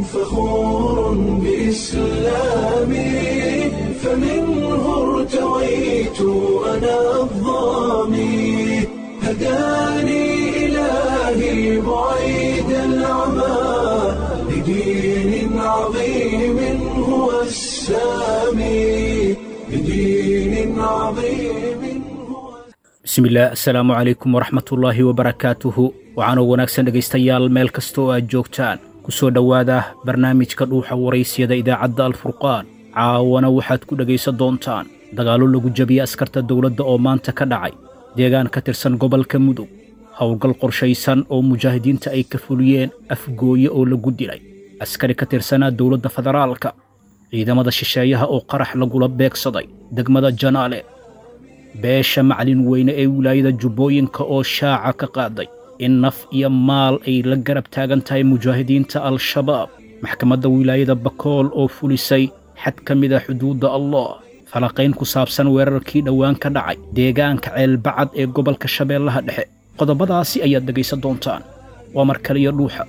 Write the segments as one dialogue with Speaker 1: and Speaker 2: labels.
Speaker 1: فخور بإسلامي فمنه ارتويت أنا الضامي هداني إلهي بعيد العمى لدين عظيم هو السامي لدين عظيم هو
Speaker 2: bismillaah assalaamu calaykum waraxmatullaahi wabarakaatuhu waxaanoo wanaagsan dhegaystayaal meel kasta oo aad joogtaan ku soo dhowaada barnaamijka dhuuxa waraysyada idaacadda alfurqaan caawana waxaad ku dhegaysan doontaan dagaallo lagu jabiyey askarta dowladda oo maanta ka dhacay deegaan ka tirsan gobolka mudug howlgal qorshaysan oo mujaahidiinta ay ka fuliyeen afgooye oo lagu dilay askari ka tirsanaa dowladda federaalka ciidamada shisheeyaha oo qarax lagula beegsaday degmada janaale beesha maclin weyne ee wilaayada jubbooyinka oo shaaca ka qaaday in naf iyo maal ay la garab taagan tahay mujaahidiinta al-shabaab maxkamadda wilaayada bakool oo fulisay xad ka mid a xuduudda allah falaqayn ku saabsan weerarkii dhowaan ka dhacay deegaanka ceelbacad ee gobolka shabeellaha dhexe qodobadaasi ayaad dhegaysan doontaan waa mar kaliyo dhuuxa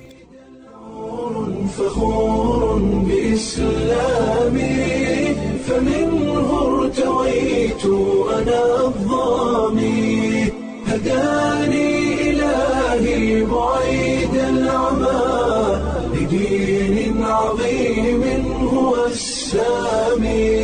Speaker 1: فخور بإسلامي فمنه ارتويت أنا الضامي هداني إلهي بعيد العمى لدين عظيم هو السامي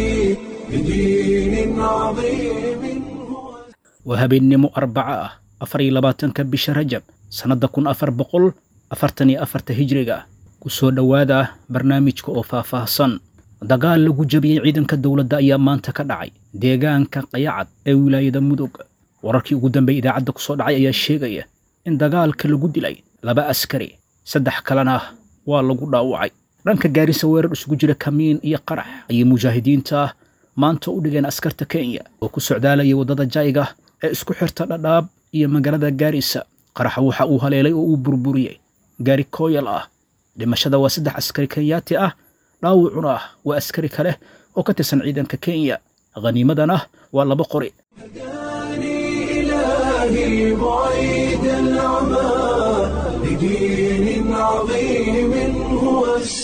Speaker 1: لدين عظيم هو
Speaker 2: waa habeennimo arbaca ah afar iyo labaatanka bisha rajab sannadda kun afar boqol afartan iyo afarta hijriga ku soo dhowaada barnaamijka oo faahfaahsan dagaal lagu jabiyey ciidanka dowladda ayaa maanta ka dhacay deegaanka qayacad ee wilaayada mudug wararkii ugu dambeey idaacadda ku soo dhacay ayaa sheegaya in dagaalka lagu dilay laba askari saddex kalena waa lagu dhaawacay dhanka gaarisa weerar isugu jira kamiin iyo qarax ayay mujaahidiinta maanta u dhigeen askarta kenya oo ku socdaalaya waddada jayga ee isku xirta dhadhaab iyo magaalada gaarisa qaraxa waxa uu haleelay oo uu burburiyey gaari kooyal ah dhimashada waa saddex askari kenyaati ah dhaawacuna ah waa askari kale oo ka tirsan ciidanka kenya khaniimadana waa laba qori
Speaker 1: هداني إلهي بعيد العمى لدين عظيم هو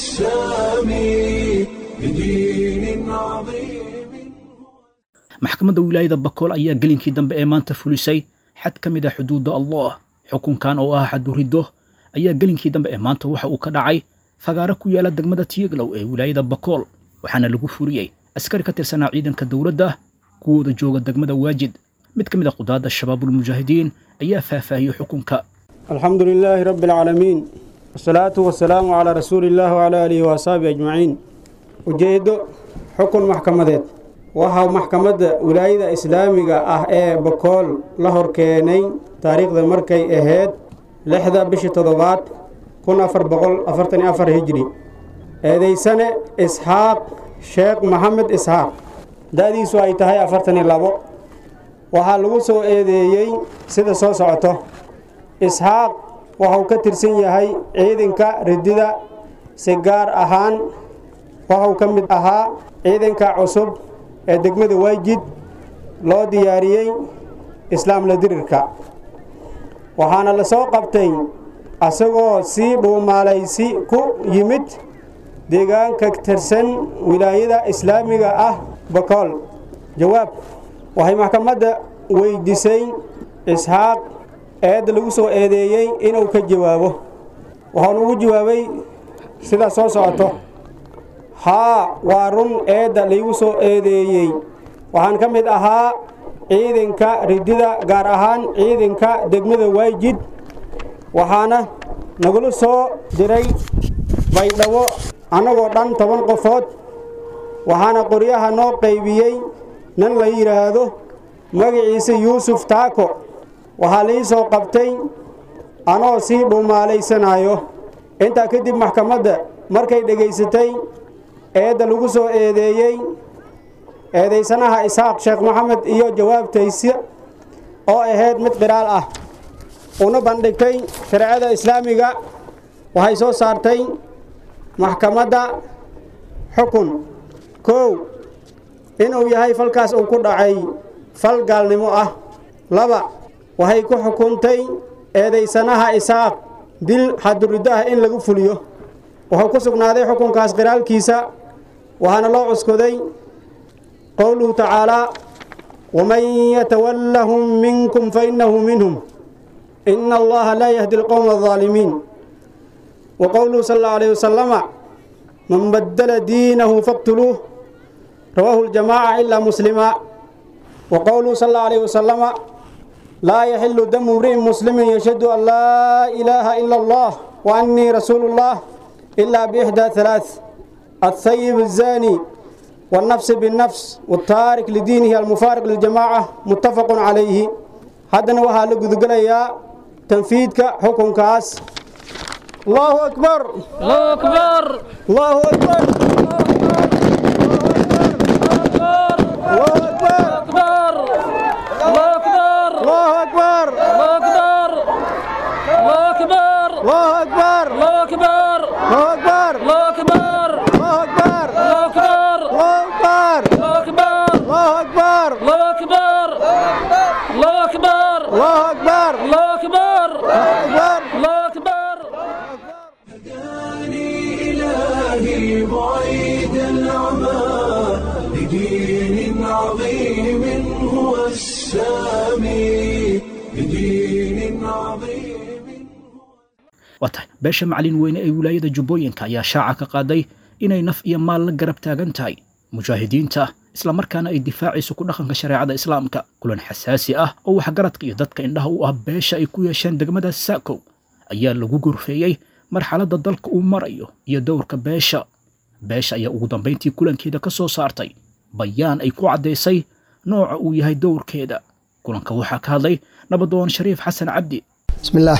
Speaker 1: السامي لدين عظيم
Speaker 2: maxkamadda wilaayada bakool ayaa gelinkii dambe ee maanta fulisay xad ka mid a xuduudda allah xukunkan oo ah xaduriddo ayaa gelinkii dambe ee maanta waxa uu ka dhacay fagaaro ku yaala degmada tiyeglow ee wilaayada bakool waxaana lagu fuliyey askari ka tirsanaa ciidanka dowladda kuwooda jooga degmada waajid mid ka mid a qudaadda shabaabulmujaahidiin ayaa faahfaahiyey xukunka
Speaker 3: الحمد لله رب العالمين والصلاة والسلام على رسول الله وعلى آله وأصحابه أجمعين ujeedo xukun maxkamadeed waxaa maxkamadda wilaayada islaamiga ah ee bakool la horkeenay taariikhda markay ahayd lixda bishii toddobaad kun afar boqol afartan iyo afar hijri eedaysane isxaaq sheekh maxamed isxaaq da-diisu ay tahay afartan iyo labo waxaa lagu soo eedeeyey sida soo socoto isxaaq waxau ka tirsan yahay ciidanka ridida si gaar ahaan waxau ka mid ahaa ciidanka cusub ee degmada waajid loo diyaariyey islaamla dirirka waxaana la soo qabtay asagoo sii dhuumaalaysi ku yimid deegaanka tirsan wilaayada islaamiga ah bakool jawaab waxay maxkamadda weydiisay isxaaq eedda lagu soo eedeeyey inuu ka jawaabo waxaanu ugu jawaabay sidaa soo socoto haa waa run eedda laygu soo eedeeyey waxaan ka mid ahaa ciidanka ridida gaar ahaan ciidanka degmada waajid waxaana nagula soo diray baydhabo annagoo dhan toban qofood waxaana qoryaha noo qaybiyey nin la yidhaahdo magaciisa yuusuf taako waxaa lai soo qabtay anoo sii dhuumaalaysanaayo intaa kadib maxkamadda markay dhegaysatay eedda lagu soo eedeeyey eedaysanaha isxaaq sheekh maxamed iyo jawaabtaysa oo ahayd mid qiraal ah una bandhigtay shareecada islaamiga waxay soo saartay maxkamadda xukun kow inuu yahay falkaas uu ku dhacay fal gaalnimo ah laba waxay ku xukuntay eedaysanaha isaaq dil xaduriddo ah in lagu fuliyo wuxuu ku sugnaaday xukunkaas qiraalkiisa waxaana loo cuskoday qowluhu tacaalaa waman yatawallahum minkum fainahu minhum ina allaha laa yahdi alqowma aldaalimiin wa qowluhu sal allahu alayhi wasalama man badala diinahu faqtuluuh rawaahu ljamaaca ilaa muslima wa qowluhu sal allahu alayhi wasalama laa yaxilu damu imri'in muslimin yashhadu an laa ilaaha ila allah wa annii rasuulu llah ilaa biixdaa halaath الثيب الزاني والنفس بالنفس والتارك لدينه المفارق للجماعة متفق عليه هذا وها لقذقليا تنفيذك حكم كاس الله أكبر
Speaker 2: الله أكبر
Speaker 3: الله أكبر الله أكبر
Speaker 2: أكبر الله أكبر
Speaker 3: الله أكبر
Speaker 2: الله أكبر الله أكبر
Speaker 3: الله أكبر
Speaker 2: الله أكبر
Speaker 3: الله أكبر
Speaker 2: الله أكبر
Speaker 3: الله أكبر
Speaker 2: الله أكبر
Speaker 3: الله أكبر
Speaker 2: الله أكبر
Speaker 3: الله أكبر
Speaker 2: الله أكبر الله أكبر
Speaker 3: الله أكبر
Speaker 2: الله أكبر
Speaker 3: أكبر
Speaker 2: الله أكبر
Speaker 1: هداني إلهي بعيد العمى لدين عظيم هو السامي لدين عظيم
Speaker 2: waa tahay beesha macalin weyne ee wilaayada jubbooyinka ayaa shaaca ka qaaday inay naf iyo maal la garab taagan tahay mujaahidiinta islamarkaana ay difaacayso ku dhaqanka shareecada islaamka kulan xasaasi ah oo waxgaradka iyo dadka indhaha u ah beesha ay ku yeesheen degmada saakow ayaa lagu gorfeeyey marxaladda dalka uu marayo iyo dowrka beesha beesha ayaa ugu dambayntii kulankeeda ka soo saartay bayaan ay ku caddaysay nooca uu yahay dowrkeeda kulanka waxaa ka hadlay nabadoon shariif xasan cabdi
Speaker 4: بسم الله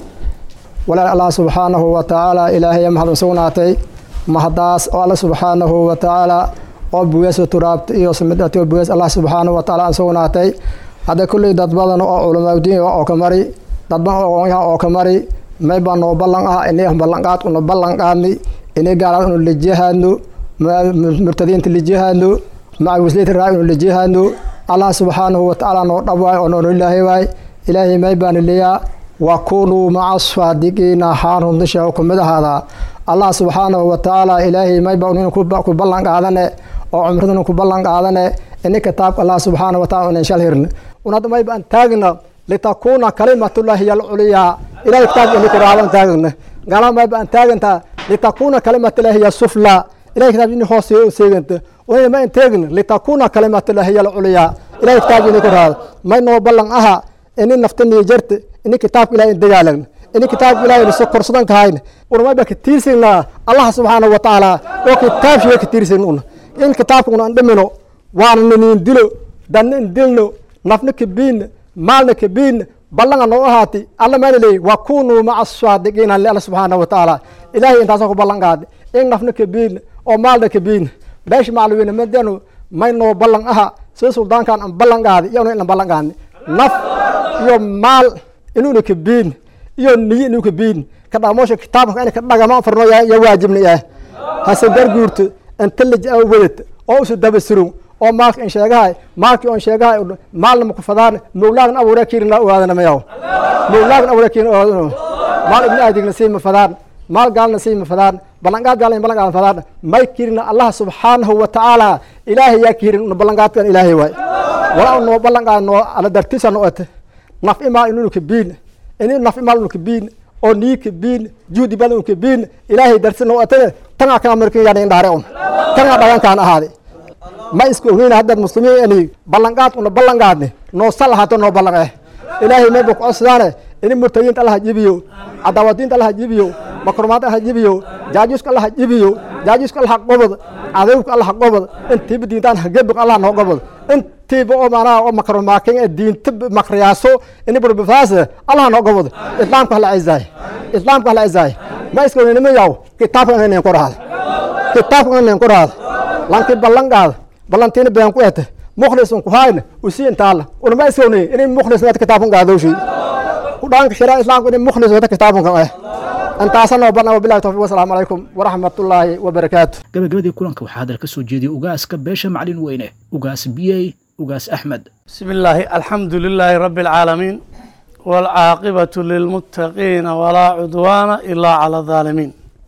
Speaker 4: walaal allah subxaanahu wa tacaala ilaahay mahad u sugnaatay mahadaas oo alla subxaanahu wa tacaala oo bugeesu turaabta iyo samidati oo bugees allah subxaanahu wa tacaala aan sugnaatay hadda kulley dad badan oo culamaadiin oo ka mari dad badan oo aqoonyahan oo ka mari may baa noo ballan ah inay ballanqaad una ballan qaadni inay gaalaad unu lijihaadno murtadiinta lijihaadno macawisleyta raa unu lijihaadno allah subxaanahu wa tacaala noo dhawaay oo noonu ilaahay waay ilaahay may baana leeyaa wakunuu maca saadiqiina haan runtisha ku mid ahaadaa allah subxaanahu wa tacaala ilaahay mayba nin ku ballan qaadane oo cumraduna ku ballan qaadane ini kitaabka allah subxaanahu wa taala unan shal hirne unad mayba an taagna litakuuna kalimatullahi hiya alculyaa ilahay kitaabka ini kuraaban taagna gala mayba an taaganta litakuuna kalimatullahi hiya sufla ilahay kitaabka ini hoos seeganta unay ma an taagna litakuuna kalimatullahi hiya alculyaa ilahay kitaabka ini kuraada may noo ballan aha ini naftaniyo jarte ini kitaabka ilahay in dagaalagna ini kitaabka ilahay so korsadan kahayna unamayba ka tiirsagnaa allah subxaanahu wa tacaala oo kitaabshiga ka tiirsagna una in kitaabka una an dhimino waana niniin dilo danna in dilno nafna kabiinna maalna kabiinna ballanga noo ahaati alla maana leeyi wa kunuu maca saadiqiina li alla subxaanahu wa tacaala ilahay intaasoo ku ballan qaada in nafna kabiinna oo maalna kabiinna beesha macluwiina madanu may noo ballan aha sida suldaankan an ballan qaadi iyona in an ballan qaadni naf iyo maal inuuna kabiin iyo niyo inuu kabiin ka dhaqmoosha kitaabka in ka dhagama farno ya waajibna yahay hase garguurto inta la wadata oo usu daba surun oo maalka in sheegahay maalkii on sheegahay maalna maku fadaan mowlaagna abuura kiirina ogaadana mayaw mowlaagna abuura kiirina ogaadana maal ibni aadigna siima fadaan maal gaalna siima fadaan ballanqaad gaalna ballanqaadan fadaan may kiirina allah subxaanahu wa tacaala ilaahay yaa kiirin una ballanqaadkan ilaahay waay walaa noo ballanqaad noo ala dartisa no ate naf imaal inuu kabiin ini naf imaal unu kabiin oo nii kabiin juhdi badan unu kabiin ilaahay darsi noo atane tangaa kana markin yaana indhaare un tangaa dhagankaan ahaade ma iska ognayna haddaad muslimiin ani ballanqaad una ballanqaadne noo sal ahaato noo ballan eh ilaahay mayba ku codsadaane ini murtayiinta allaha jibiyo cadaawadiinta allaha jibiyo makrumaadka allaha jibiyo jaajuuska allaha jibiyo jaajuuska allaha qobod cadawka allaha qobod intiiba diintaan hagebiq allah noo qobod intiiba oo maanaha oo makrumaakin ee diinta makriyaaso ini burbifaas allah noo qobod islaamka hala cizaay islaamka hala cizaay ma iska ognayna yaw kitaabka inayn ku raada kitaabka inayn ku raada lankii ballan qaada ballantiina been ku ete mukhlisun ku hayna usii intaala unama iska ognay inay mukhlis wata kitaabkan qaadowshay kudhaanka sharia islaamka inay mukhlis wata kitaabkan eh intaasa noo barna wabilahi tawfiq wasalaamu calaykum waraxmatullaahi wabarakaatu
Speaker 2: gabagabadii kulanka waxaa hadal ka soo jeediyey ugaaska beesha macalin weyne ugaas biyey ugaas axmed
Speaker 5: بسم الله الحمد لله رب العالمين والعاقبة للمتقين ولا عدوان إلا على الظالمين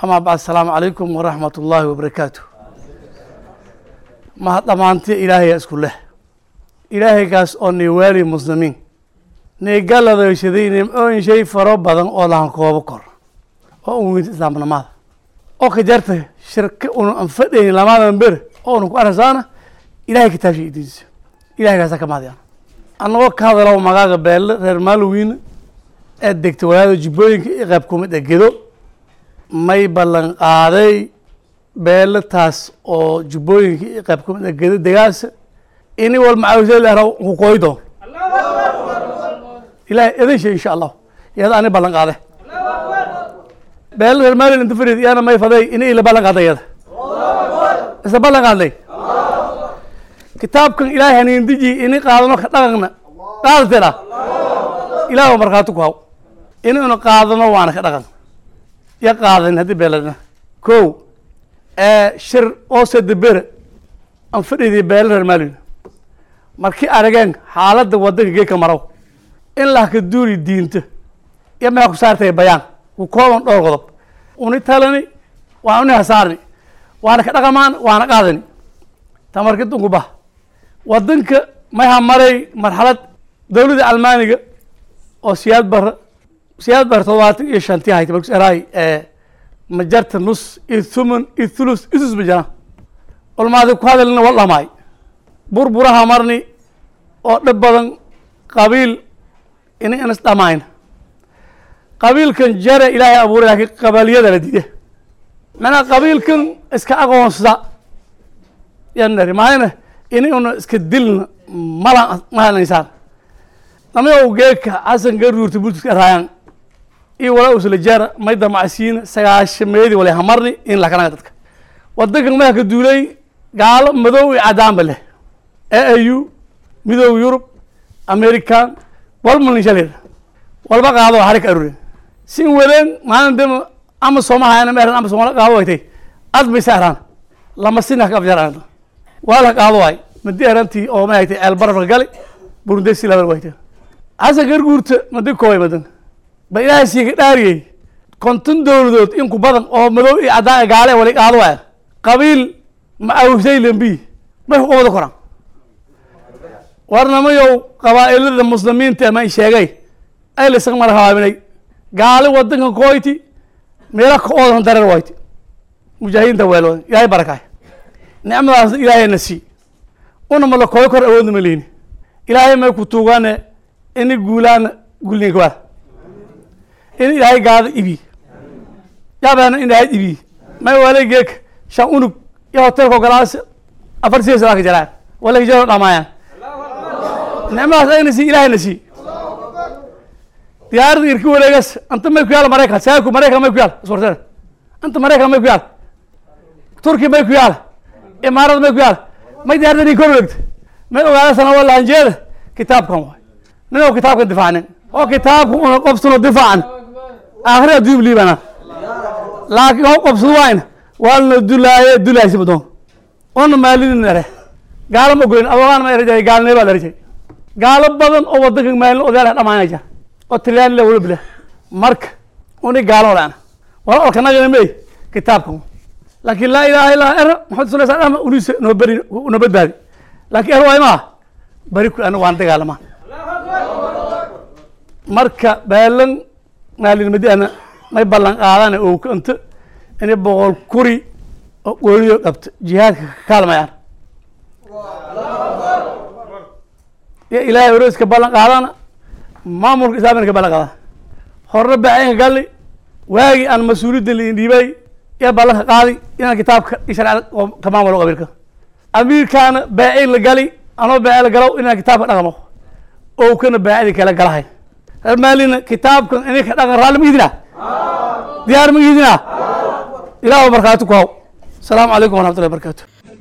Speaker 5: amaa bacd asalaamu calaykum waraxmat ullaahi wabarakaatu ma dhammaantii ilaahaya isku leh ilaahaygaas oo niwaali muslimiin nigaladaysaday nimcooyin shay faro badan oo lahan koobo kor oo un weynta islaamnimada oo ka jarta shirka una an fadhayn lamadan ber oo una ku arasaana ilahay kitaabsha idiinsa ilahaygaasa ka mahadiyaan annagoo ka hadalo magaaga beelle reer maalowiina ee degta walaada jubbooyinka i qayb kumid a gedo may ballan qaaday beelle taas oo jubbooyinka i qayb kumid a gedo degaasa ini wal macawisay lehra ku kooy doon ilahay idin shay insha allah iyada ani ballan qaade beelle reer maaliland inta fadhiid iyana may faday ini ila ballan qaaday iyada isla ballan qaadnay kitaabkan ilaahay haniindiji ini qaadano ka dhaqanna qaadateedha ilaah oo markhaati ku haw inaynu qaadano waana ka dhaqan ya qaadan haddii beeladna ko shir oo sadebere aan fadhiday beela reer maalina markii arageen xaaladda wadanka geedka marow in lahka duuri diinta iyo maxaa ku saartay bayaan ku kooban dhowr qodob uni talani waan uni hasaarni waana ka dhaqamaan waana qaadani tamarkid unku bah wadanka maha maray marxalad dowladda almaaniga oo siyaad bara siyaad bara todobaatan iyo shantii hayta markus eraay majarta nus iyo thuman iyo thulus isus ma jiraan olmaadi ku hadalina wal dhamaay burburaha marni oo dhib badan qabiil ini inas dhamayn qabiilkan jare ilaahay abuuray laakiin qabaliyada la diide macnaha qabiilkan iska aqoonsada yan nari maayna ini una iska dilna mala mahanaysaan namayow geeka xasan garuurta bultiska raayaan iyo walaa usla jara may damacsiina sagaashameedii wala hamarni in lakanaga dadka wadankan maha ka duulay gaalo madow iyo cadaanba leh e au midooda yurub american walmalin shalir walba qaado harik arure sin waleen maalin dema ama soomahayana ma eran ama soomala qaado waytay ad bay saaraan lama sina ka afjar aan wala qaado way madi erantii oo ma haytay ceel barafka gali burundesi labar waytay xasan garguurta madi koobay madan ba ilaahay siiga dhaariyey konton dowladood in ku badan oo madow iyo caddaan gaale wali qaado waaya qabiil ma awsay lambi may ku qabado koraan warnamayow qabaa'ilada muslimiinta ma sheegay ay la isaga marhaabinay gaali wadankan kooyti meelo ka oodan dareer wayti mujaahidiinta weelooda ilaahay barakaay nicmadaasna ilaahayna sii una ma la kooy kor awoodna ma lihini ilaahay may ku tuugaane ini guulaana gulninka waa in ilaahay gaado ibi yaabana in ilaahay ibi may waalay geeka shan unug iyo hotelka ogolaas afar siya salaa ka jaraan wala ka jaro dhamaayaan nicmadaas ayna sii ilaahayna sii diyaaradda irki wareegas anta may ku yaala maraykan saaku maraykan may ku yaala iswarteen anta maraykan may ku yaala turki may ku yaala imaarada may ku yaala may diyaaradda nin kor wareegta may ogaada sana wala hanjeeda kitaabkan waay ninoo kitaabkan difaacanin oo kitaabka una qobsano difaacan aakhiri adduun liibana laakiin oo qobsado waayna waalna dulaaye dulaaysi madoon ona maalidin ere gaalo ma goyn adogaan ma erajay gaalnee baa erajay gaalo badan oo wadanka maalin odayaal dhamaanay jira oo tilyaan le wala bile marka uni gaalo laan wala olka nagana mey kitaabkan laakiin laa ilaaha illaa era maxamed sala sal ama unisa noo beri noo badbaadi laakiin er waay maa bari ku ana waan dagaalamaa marka baalan maalinimadiana may ballan qaadana oo kanta inay boqol kuri oo gooniyo dhabta jihaadka ka kaalmayaan iyo ilaahay oreyska ballan qaadana maamulka islaamina ka ballan qaadana horna baacinka galli waagii aan mas-uuliyadda liin dhiibay iyo ballanka qaadi inaan kitaabka iyo sharciyada oo ka maamulo qabiilka amiirkaana baacin la gali anoo baaci la galow inaan kitaabka dhaqmo oo kana baacidi kala galahay reer maalina kitaabkan ininka dhaqan raalli ma idina diyaar ma idina ilaah markhaati ku haw asalaamu calaykum waraxmatullahi wabarakatu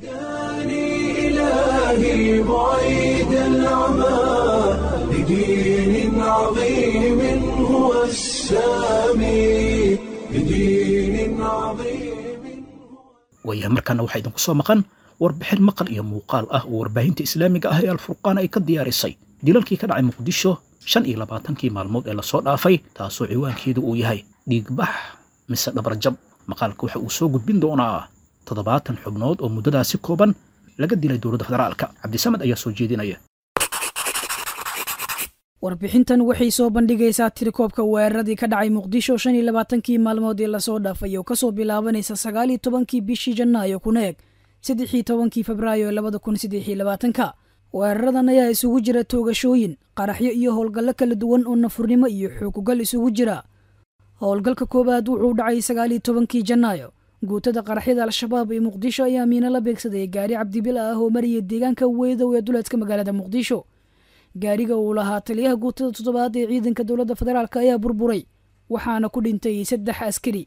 Speaker 1: إلهي بعيد العمى لدين عظيم هو السامي لدين عظيم
Speaker 2: waayaha markaana waxaa idinku soo maqan warbixin maqal iyo muuqaal ah oo warbaahinta islaamiga ah ee alfurqaan ay ka diyaarisay dilalkii ka dhacay muqdisho shan iyo labaatankii maalmood ee lasoo dhaafay taasoo ciwaankeedu uu yahay dhiigbax mise dhabarjab maqaalka waxa uu soo gudbin doonaa toddobaatan xubnood oo muddadaasi kooban laga dilay dowladda federaalka cabdisamed ayaa soo jeedinaya
Speaker 6: warbixintan waxay soo bandhigaysaa tirikoobka weeraradii ka dhacay muqdisho shan iyo labaatankii maalmood ee lasoo dhaafay oo kasoo bilaabanaysa sagaal iyo tobankii bishii janaayo kuna eg saddexii tobankii febraayo labada kun saddex iyo labaatanka weeraradan ayaa isugu jira toogashooyin qaraxyo iyo howlgallo kala duwan oo nafurnimo iyo xukugal isugu jira howlgalka koowaad wuxuu dhacay sagaal iyo tobankii janaayo guutada qaraxyada al-shabaab ee muqdisho ayaa miino la beegsaday gaari cabdibil ah oo maraya deegaanka weydow ee duleedka magaalada muqdisho gaariga uu lahaa taliyaha guutada toddobaad ee ciidanka dowladda federaalk ayaa burburay waxaana ku dhintay saddex askari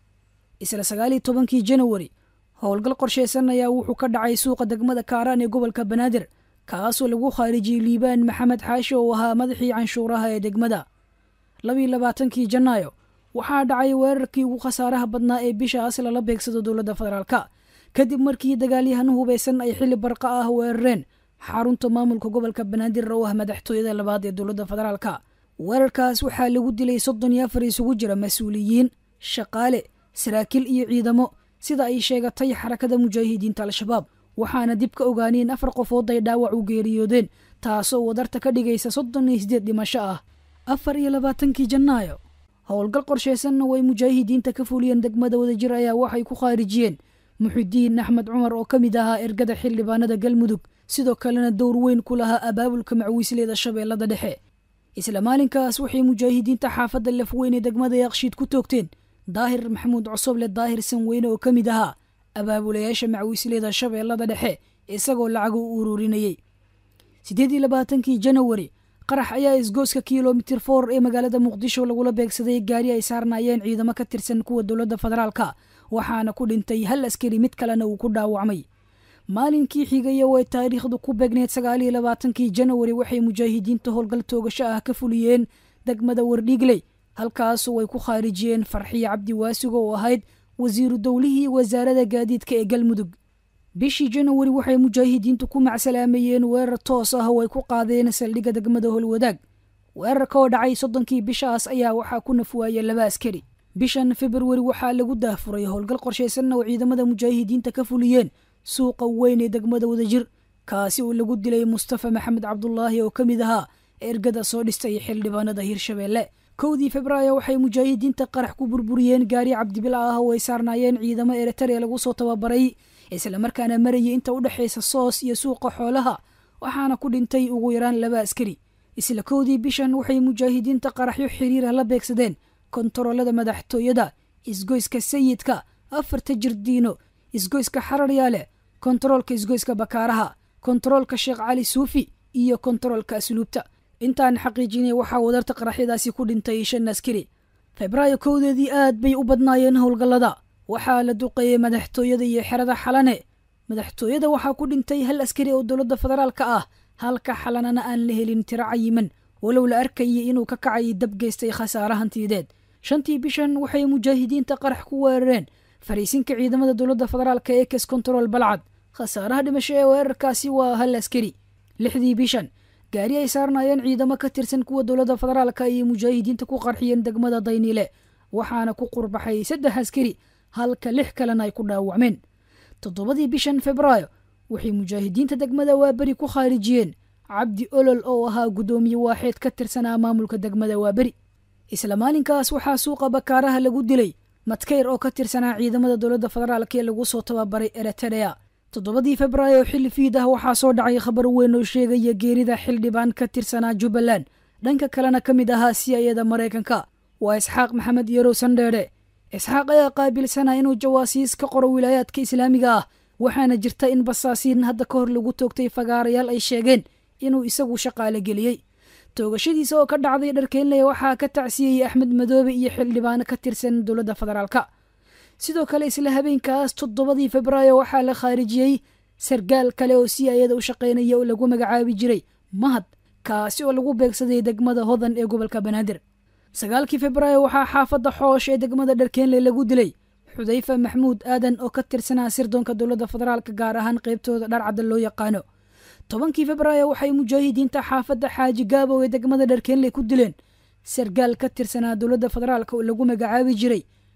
Speaker 6: isla sagaaliyo tobankii janawari howlgal qorsheysan ayaa wuxuu ka dhacay suuqa degmada kaaraan ee gobolka banaadir kaasoo lagu khaarijiyey liibaan maxamed xaashi oo ahaa madaxii canshuuraha ee degmada labiiyo labaatankii janaayo waxaa dhacay weerarkii ugu khasaaraha badnaa ee bishaas lala beegsado dowladda federaalka kadib markii dagaalyahan hubeysan ay xili barqa ah weerareen xarunta maamulka gobolka banaadir oo ah madaxtooyada labaad ee dowladda federaalka weerarkaas waxaa lagu dilay soddon iyo afar isugu jira mas-uuliyiin shaqaale saraakiil iyo ciidamo sida ay sheegatay xarakada mujaahidiinta al-shabaab waxaana dib ka ogaaneen afar qofood ay dhaawac u geeriyoodeen taasoo wadarta ka dhigaysa soddon iyo sideed dhimasho ah afar iyo labaatankii janaayo howlgal qorsheysanna way mujaahidiinta ka fuliyeen degmada wadajir ayaa waxay ku khaarijiyeen muxidiin axmed cumar oo ka mid ahaa ergada xildhibaanada galmudug sidoo kalena dowr weyn ku lahaa abaabulka macwiisleeda shabeellada dhexe isla maalinkaas waxay mujaahidiinta xaafadda lafweyn ee degmada yaaqshiid ku toogteen daahir maxamuud cosoble daahir sanweyne oo ka mid ahaa abaabulayaasha macwiisleeda shabeellada dhexe isagoo lacag u ururinayey siddeed iyo labaatankii janawari qarax ayaa isgooska kilomitir for ee magaalada muqdisho lagula beegsaday gaari ay saarnaayeen ciidamo ka tirsan kuwa dowladda federaalka waxaana ku dhintay hal askari mid kalena uu ku dhaawacmay maalinkii xigaya oo ay taariikhdu ku beegneed sagaaliyo labaatankii janawari waxay mujaahidiinta howlgal toogasho ah ka fuliyeen degmada wardhiigley halkaasoo ay ku khaarijiyeen farxiyo cabdi waasigo oo ahayd wasiiru dowlihii wasaarada gaadiidka ee galmudug bishii janawari waxay mujaahidiintu ku macsalaameeyeen weerar toos ah oo ay ku qaadeen saldhigga degmada holwadaag weerarka oo dhacay soddonkii bishaas ayaa waxaa ku nafwaaya laba askari bishan februari waxaa lagu daahfuray howlgal qorshaysanna oo ciidamada mujaahidiinta ka fuliyeen suuqa weyn ee degmada wadajir kaasi oo lagu dilay mustafa maxamed cabdulaahi oo ka mid ahaa ergada soo dhistay xildhibaanada hirshabeelle kowdii febraayo waxay mujaahidiinta qarax ku burburiyeen gaari cabdibila ah oo ay saarnaayeen ciidamo eritrea lagu soo tababaray islamarkaana marayay inta u dhexaysa soos iyo suuqa xoolaha waxaana ku dhintay ugu yaraan laba askari isla kowdii bishan waxay mujaahidiinta qaraxyo xiriirah la beegsadeen kontaroolada madaxtooyada isgoyska sayidka afarta jirdiino isgoyska xararyaale kontaroolka isgoyska bakaaraha kontaroolka sheekh cali suufi iyo kontaroolka asluubta intaan xaqiijinay waxaa wadarta qaraxyadaasi ku dhintay shan askari febraayo kowdeedii aad bay u badnaayeen howlgallada waxaa la duqeeyey madaxtooyada iyo xerada xalane madaxtooyada waxaa ku dhintay hal askari oo dowladda federaalka ah halka xalanana aan la helin tiro cayiman walow la arkayay inuu ka kacay dab geystay khasaare hantiyadeed shantii bishan waxay mujaahidiinta qarax ku weerareen fariisinka ciidamada dowladda federaalka ee kes control balcad khasaaraha dhimasho ee weerarkaasi waa hal askari lixdii bishan gaari ay saarnaayeen ciidamo ka tirsan kuwa dowladda federaalka ayay mujaahidiinta ku qarxiyeen degmada dayniile waxaana ku qurbaxay saddex askari halka lix kalena ay ku dhaawacmeen toddobadii bishan febraayo waxay mujaahidiinta degmada waaberi ku khaarijiyeen cabdi olol oo ahaa guddoomiye waaxeed ka tirsanaa maamulka degmada waaberi isla maalinkaas waxaa suuqa bakaaraha lagu dilay madkeyr oo ka tirsanaa ciidamada dowladda federaalk ee lagu soo tababaray eritrea toddobadii febraayo xilli fiid ah waxaa soo dhacay khabar weyn oo sheegaya geerida xildhibaan ka tirsanaa jubbaland dhanka kalena ka mid ahaa siyayada maraykanka waa isxaaq maxamed yarow sandheedhe isxaaq ayaa qaabilsanaa inuu jawaasiis ka qoro wilaayaadka islaamiga ah waxaana jirta in basaasiin hadda ka hor lagu toogtay fagaarayaal ay sheegeen inuu isagu shaqaale geliyey toogashadiisa oo ka dhacday dharkeynley waxaa ka tacsiyeyey axmed madoobe iyo xildhibaano ka tirsan dowladda federaalka sidoo kale isla habeenkaas toddobadii febraayo waxaa la khaarijiyey sargaal kale oo si ayada u shaqaynaya oo lagu magacaabi jiray mahad kaasi oo lagu beegsaday degmada hodan ee gobolka banaadir sagaalkii febraayo waxaa xaafadda xoosh ee degmada dharkeenley lagu dilay xudayfa maxmuud aadan oo ka tirsanaa sirdoonka dowladda federaalka gaar ahaan qaybtooda dharcadda loo yaqaano tobankii febraayo waxay mujaahidiinta xaafadda xaaji gaabow ee degmada dharkeenley ku dileen sargaal ka tirsanaa dowladda federaalka oo lagu magacaabi jiray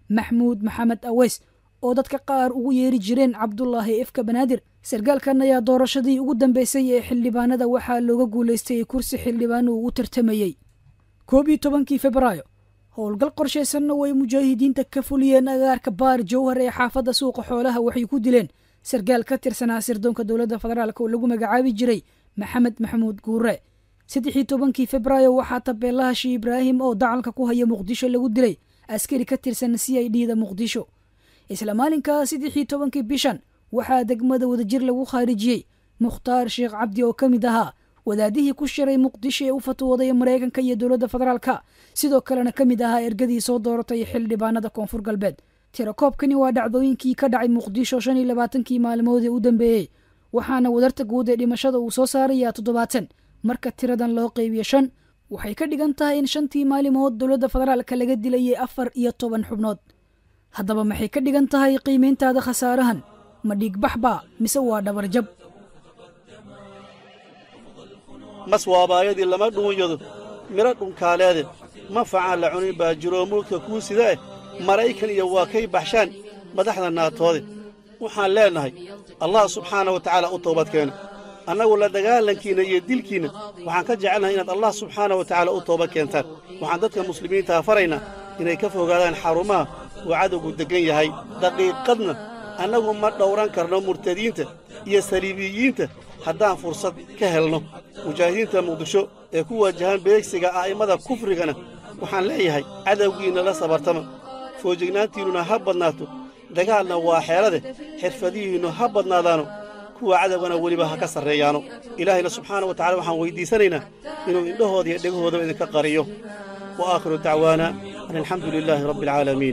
Speaker 6: maxmuud maxamed aweys oo dadka qaar ugu yeeri jireen cabdulaahi ifka banaadir sarkaalkan ayaa doorashadii ugu dambeysay ee xildhibaanada waxaa looga guulaystay kursi xildhibaan uu u tartamayey koob iyo tobankii febraayo howlgal qorshaysanna way mujaahidiinta ka fuliyeen agaarka baar jowhar ee xaafadda suuqa xoolaha waxay ku dileen sarkaal ka tirsanaa sirdoonka dowladda federaalk oo lagu magacaabi jiray maxamed maxamuud guure saddexii tobankii febraayo waxaa tabeelaha shii ibraahim oo dacalka ku haya muqdisho lagu dilay askari ka tirsan c i d da muqdisho isla maalinkaa saddexii tobankii bishan waxaa degmada wadajir lagu khaarijiyey mukhtaar sheekh cabdi oo ka mid ahaa wadaadihii ku shiray muqdisho ee u fatwooday maraykanka iyo dowladda federaalka sidoo kalena ka mid ahaa ergadii soo dooratay xildhibaanada koonfur galbeed tirakoobkani waa dhacdooyinkii ka dhacay muqdisho shan iyo labaatankii maalmoodii u dambeeyey waxaana wadarta guud ee dhimashada uu soo saarayaa toddobaatan marka tiradan loo qeybiyo shan waxay ka dhigan tahay in shantii maalimood dowladda federaalka laga dilayay afar iyo toban xubnood haddaba maxay ka dhigan tahay qiimayntaada khasaarahan ma dhiigbax baa mise waa dhabarjab
Speaker 7: mas waabaayadii lama dhuunyado midho dhunkaaleede manfacaan la cunin baa jiroo mulka kuu sida eh maraykan iyo waa kay baxshaan madaxda naatoode waxaan leennahay allah subxaana wa tacaala u toobadkeena annagu la dagaalankiinna iyo dilkiinna waxaan ka jecelnahay inaad allah subxaana wa tacaala u toobad keentaan waxaan dadka muslimiintaha faraynaa inay ka fogaadaan xarumaha uu cadowgu deggan yahay daqiiqadna annagu ma dhowran karno murtadiinta iyo saliibiyiinta haddaan fursad ka helno mujaahidiinta muqdisho ee ku waajahan beegsiga a'immada kufrigana waxaan leeyahay cadowgiinna la sabartama foojignaantiinnuna ha badnaato dagaalna waa xeelade xirfadihiinnu ha badnaadaano kuwa cadowgana weliba ha ka sarreeyaano ilaahayna subxaana wa tacala waxaan weyddiisanaynaa inuu indhahooda iyo dhegahoodaba idinka qariyo wa aakhiru dacwaana an alxamdu lilaahi rabbi alcaalamiin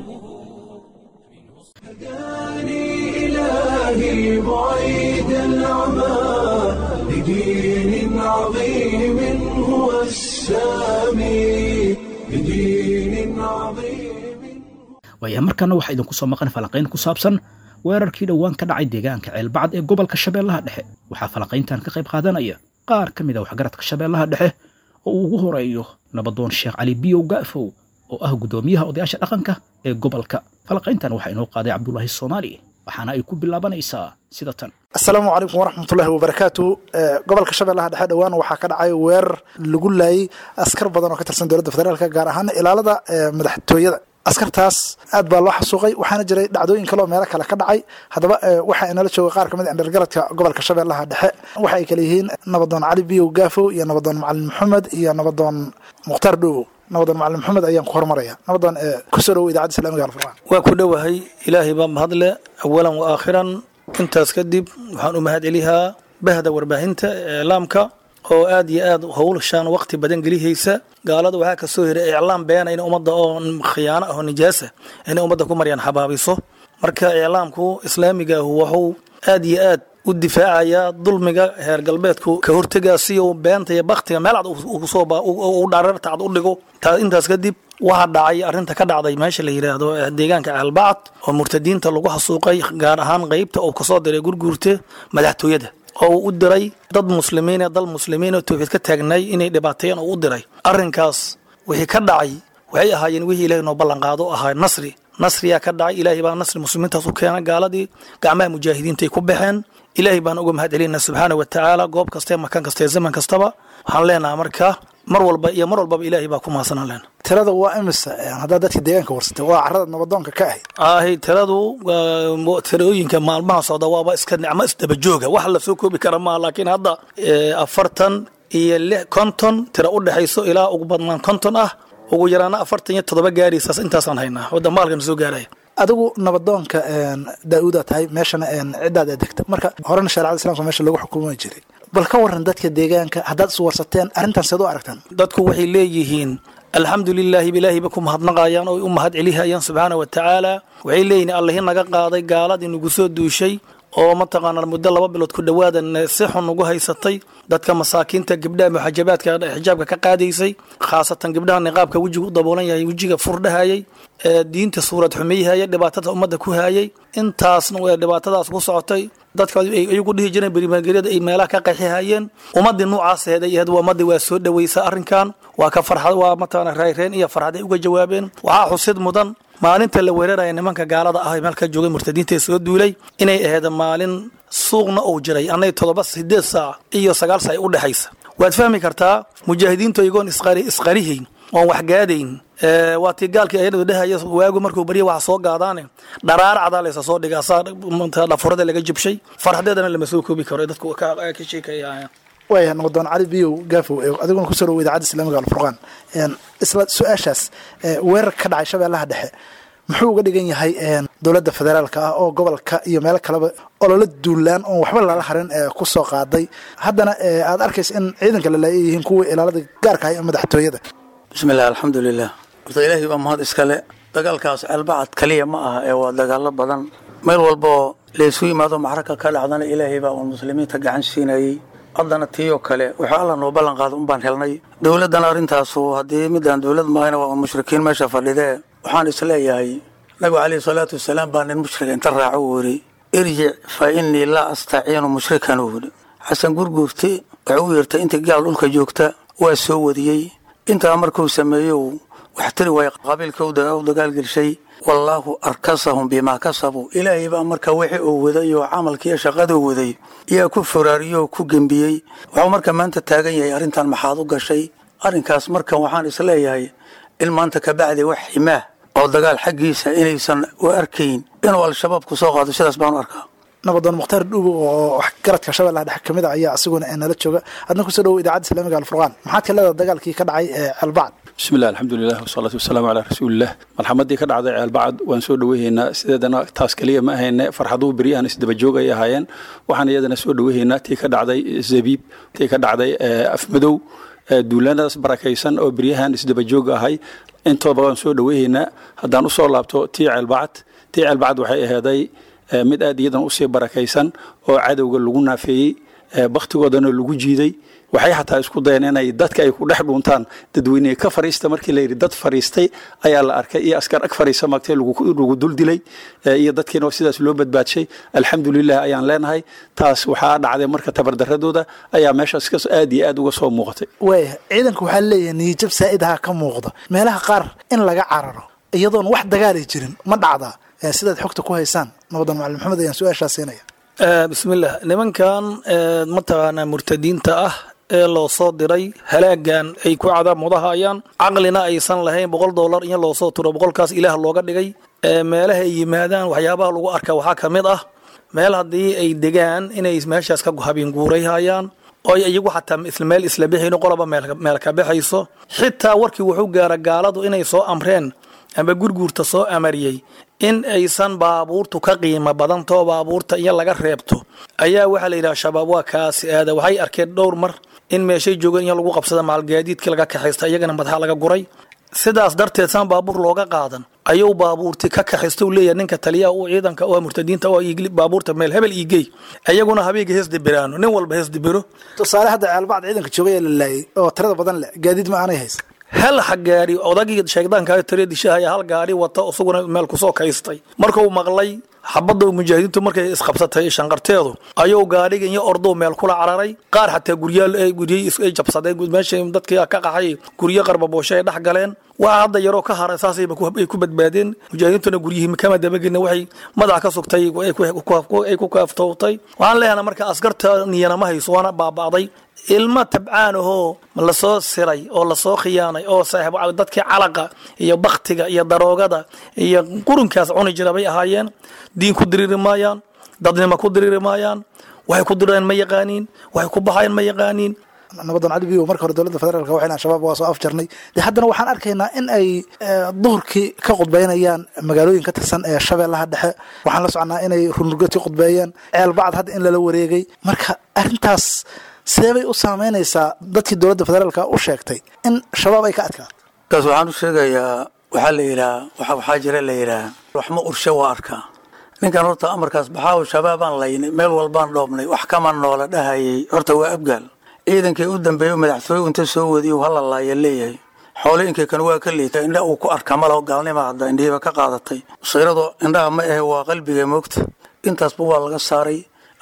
Speaker 1: إلهي بعيد العمى لدين عظيم هو السامي لدين عظيم
Speaker 2: waayaha markaana waxaa idinku soo maqan falanqayn ku saabsan weerarkii dhowaan ka dhacay deegaanka ceelbacad ee gobolka shabeellaha dhexe waxaa falanqayntan ka qayb qaadanaya qaar ka mid a waxgaradka shabeellaha dhexe oo uu ugu horeeyo nabadoon sheekh cali biyow ga'fow oo ah guddoomiyaha odayaasha dhaqanka ee gobolka falanqayntan waxaa inoo qaaday cabdulaahi soomaali waxaana ay ku bilaabanaysaa sida tan
Speaker 8: asalaamu calaykum waraxmatullaahi wabarakaatu gobolka shabeellaha dhexe dhowaan waxaa ka dhacay weerar lagu laayay askar badan oo ka tirsan dowladda federaalka gaar ahaan ilaalada madaxtooyada askartaas aad baa loo xasuuqay waxaana jiray dhacdooyin kale oo meelo kale ka dhacay haddaba waxaa inala jooga qaar kamid indhalgaradka gobolka shabeellaha dhexe waxa ay kale yihiin nabadoon cali biyow gaafow iyo nabadoon macalin maxamed iyo nabadoon mukhtaar dhowow nabadoon macalin maxamed ayaan ku hormaraya nabadoon kusoo dhowo idaacadda islamiga alfurqaan
Speaker 9: waa ku dhowahay ilaahay baa mahadle awalan wa aakhiran intaas kadib waxaan u mahad celihaa bahda warbaahinta iclaamka oo aad iyo aad howlshaan waqti badan gelihaysa gaalada waxaa kasoo hiray iclaam beena in ummadda oo khiyaano ah oo nijaasa inay ummadda ku maryaan xabaabiso marka iclaamku islaamigaahu wuxuu aad iyo aad u difaacayaa dulmiga heer galbeedku ka hortegaasiyo beenta iyo baktiga meel cad u dhareerta cad u dhigo intaas kadib waxaa dhacay arrinta ka dhacday meesha la yidhaahdo deegaanka ceelbacad oo murtadiinta lagu xasuuqay gaar ahaan qeybta uu kasoo diray gurguurta madaxtooyada oo uu u diray dad muslimiin ee dal muslimiin oo towxiid ka taagnay inay dhibaateeyeen oo u diray arrinkaas wixii ka dhacay waxay ahaayeen wixii ilaahay noo ballanqaado ahaa nasri nasriyaa ka dhacay ilaahay baa nasri muslimiintaas u keena gaaladii gacmaha mujaahidiinta ay ku baxeen ilaahay baan uga mahad celinaa subxaana wa tacaala goob kastae makan kastae zaman kastaba waxaan leenaha marka mar walba iyo mar walbaba ilaahay baa ku mahadsanaan leenaha
Speaker 8: tirada waa imisa haddaad dadka deegaanka warsatay waa carada nabadoonka ka ahayd
Speaker 9: ahay tiradu tirooyinka maalmaha socda waaba iska nicmo isdabajooga wax la soo koobi kara maaha laakiin hadda afartan iyo lix konton tira u dhexayso ilaa ugu badnaan konton ah ugu yaraana afartan iyo toddoba gaaraysaas intaasaan haynaa wadda maalkan soo gaaraya
Speaker 8: adigu nabadoonka daa-uudaa tahay meeshana ciddaad degta marka horena shareecada islamka meesha lagu xukumi jiray bal ka waran dadka deegaanka haddaad is warsateen arrintan seed u aragtaan
Speaker 9: dadku waxay leeyihiin alxamdu lilaahi ilaahayba ku mahadnaqayaan oo u mahad celihayaan subxaana wa tacaala waxay leeyihiin allahi naga qaaday gaaladii nagu soo duushay oo mataqaanaa muddo laba bilood ku dhowaadan si xun ugu haysatay dadka masaakiinta gabdhaha muxajabaadka xijaabka ka qaadaysay khaasatan gabdhaha niqaabka wejiga u daboolan yahay wejiga furdhahayay diinta suurad xumeyhaya dhibaatada ummadda ku hayay intaasna way dhibaatadaas ku socotay dadka ay iyagu dhihi jireen berimageryada ay meelaha ka qaxihayeen ummadii noocaas aheed ay ahayd waa ummadii waa soo dhaweysa arrinkan waa ka farxad waa mataqaana rayreen iyo farxad ay uga jawaabeen waxaa xusid mudan maalinta la weeraraya nimanka gaalada ah ee meelka joogay murtadiinta ee soo duulay inay ahayd maalin suuqna uu jiray annay toddoba sideed saac iyo sagaal saac u dhexaysa waad fahmi kartaa mujaahidiintu iyagoon isqari isqarihayn oon waxgaadayn waa tii gaalkii ayadoo dhehaya waagu markuu barya waxa soo gaadaane dharaar cadaa laysa soo dhiga asaa dhafurada laga jibshay farxadeedana lama soo koobi karo dadku ka ka sheekaya
Speaker 8: waaya nabaddoon cali biyow gaafow adiguna kusoo dhawo idaacadda islaamiga alfurqaan isla su-aashaas weerar ka dhacay shabeellaha dhexe muxuu uga dhigan yahay dowladda federaalka ah oo gobolka iyo meelo kaleba ololo duulaan oon waxba lala harin ku soo qaaday haddana aad arkaysa in ciidanka lalaaya yihiin kuwii ilaalada gaarka ah ee madaxtooyada
Speaker 9: bismillahi alxamdulilah horta ilaahay baa mahad iskale dagaalkaas ceelbacad kaliya ma aha ee waa dagaalo badan meel walboo laysu yimaado maxraka ka dhacdana ilaahay baa uun muslimiinta gacan siinayey haddana tiiyoo kale wuxuu alla noo ballan qaada un baan helnay dowladdana arrintaasu haddii midaan dowlad maahayna waa un mushrikiin meesha fadhidee waxaan isleeyahay nabigu calayhi salaatu wasalaam baa nin mushrika inta raaco uu yidhi irjic fa innii laa astaciinu mushrikan uu yidhi xasan gurguurti wuxuu u yeertay intii gaal dhulka joogta waa soo wadiyey intaa markuu sameeyo wax tiri waaya qabiilka u dagaalgelshay wallaahu arkasahum bimaa kasabuu ilaahay baa marka wixii uu waday oo camalkiiyo shaqaduu waday yaa ku foraariyey oo ku gembiyey wuxuu marka maanta taagan yahay arrintan maxaad u gashay arrinkaas markan waxaan isleeyahay in maanta kabacdi wax ximaah oo dagaal xaggiisa inaysan u arkayn inuu al-shabaab ku soo qaado sidaas baanu arkaa
Speaker 8: nabadoon mukhtaar dhuubo oo garadka shabeellaha dhexe kamid a ayaa asiguna nala jooga adna kusoo dhawo idaacadda islaamiga alfurqaan maxaad ka leedaha dagaalkii ka dhacay ee ceelbacd
Speaker 10: bismillahi alxamdulilah wasalaatu wasalaamu calaa rasuulilah malxamadii ka dhacday ceelbacad waan soo dhaweyhaynaa sideedana taas keliya ma ahayne farxaduhu beryahan isdabajoog ay ahaayeen waxaan iyadana soo dhaweyhaynaa tii ka dhacday zabiib tii ka dhacday afmadow duulaanadaas barakaysan oo beryahan isdabajoog ahay intooba waan soo dhaweyhaynaa haddaan usoo laabto tii ceelbacad tii ceelbacad waxay aheeday mid aad iyadan usii barakaysan oo cadowga lagu naafeeyey bakhtigoodana lagu jiiday waxay xataa isku dayeen inay dadka ay ku dhex dhuuntaan dadweyne ka fariista markii la yidhi dad fariistay ayaa la arkay iyo askar ag fariisa magtay lagu dul dilay iyo dadkiina sidaas loo badbaadshay alxamdulilah ayaan leenahay taas waxaa dhacday marka tabardaradooda ayaa meeshaas ka aad iyo aad uga soo muuqatay
Speaker 8: waaya ciidanka waxaa leeyahay niyijab saa'idha ka muuqda meelaha qaar in laga cararo iyadoon wax dagaalay jirin ma dhacdaa sidaad xogta ku haysaan nabadan macalin maxamed ayaan su-aashaa siinaya
Speaker 9: bismillah nimankan mataqaanaa murtadiinta ah ee loo soo diray halaagan ay ku cadaab mudahayaan caqlina aysan lahayn boqol dollar in loo soo turo boqolkaas ilaah looga dhigay meelaha ay yimaadaan waxyaabaha lagu arka waxaa ka mid ah meel haddii ay degaan inay meeshaas ka habeen guurayhayaan oo iyagu xataa isla meel isla bixin qoloba meel ka baxayso xitaa warkii wuxuu gaara gaaladu inay soo amreen amba gurguurta soo amariyey in aysan baabuurtu ka qiimo badantoo baabuurta iyo laga reebto ayaa waxaa la yidhaha shabaab waa kaasi aada waxay arkeen dhowr mar in meeshay joogeen in lagu qabsada maalgaadiidkii laga kaxaysta iyagana madaxa laga guray sidaas darteed saan baabuur looga qaadan ayuu baabuurti ka kaxaysta u leeyahay ninka taliyaha u ciidanka oo murtadiinta oo baabuurta meel hebel iigey iyaguna habeega hees dibiraano nin walba hees dibiro
Speaker 8: tusaale hadda ceelbacd ciidanka joogaya la laayay oo tirada badan leh gaadiid ma aanay haysa
Speaker 9: hal gaari odagii sheegdaanka tare dishahaya hal gaari wata isaguna meel kusoo kaystay markuu maqlay xabadda mujaahidiintu markay isqabsatay shanqarteedu ayuu gaadhiga iyo ordow meel kula cararay qaar xataa guryaal gurye ay jabsadeen meesha dadkii ka qaxay guryo qarbabooshe ay dhex galeen waa hadda yaroo ka haray saasay ay ku badbaadeen mujaahidiintuna guryihii kama dabagelina waxay madax ka sugtay ay ku kaaftowtay waxaan leeyahay marka askarta niyana ma hayso waana baaba'day ilmo tabcaan ahoo lasoo siray oo lasoo khiyaanay oo saaxiib dadkii calaqa iyo baktiga iyo daroogada iyo qurunkaas cuni jira bay ahaayeen diin ku diriiri maayaan dadnimo ku diriiri maayaan waxay ku direen ma yaqaaniin waxay ku baxayan ma yaqaaniin
Speaker 8: nabadan cali biyo marka hore dowladda federaalka waxay leeyihin shabaab waa soo afjarnay dee haddana waxaan arkaynaa in ay duhurkii ka khudbaynayaan magaalooyin ka tirsan ee shabeellaha dhexe waxaan la soconaa inay runurgad ka khudbeeyeen ceelbacd hadda in lala wareegay marka arrintaas sidee bay u saameynaysaa dadkii dowladda federaalka u sheegtay in shabaab ay ka adkaa
Speaker 9: kaas waxaan u sheegayaa waxaa la yidhaha waxaa jira la yidhaha waxma urshe waa arkaa ninkan horta amarkaas baxaaw shabaabaan laynay meel walbaan dhoobnay wax kama noola dhahayay horta waa abgaal ciidankii u dambeeyo madaxtooye inta soo wadiyo hala laaya leeyahay xoolooyinkii kan waa ka liitay indha uu ku arka malo gaalnima hadda indhihiiba ka qaadatay siiradu indhaha ma ahe waa qalbiga moogta intaasba waa laga saaray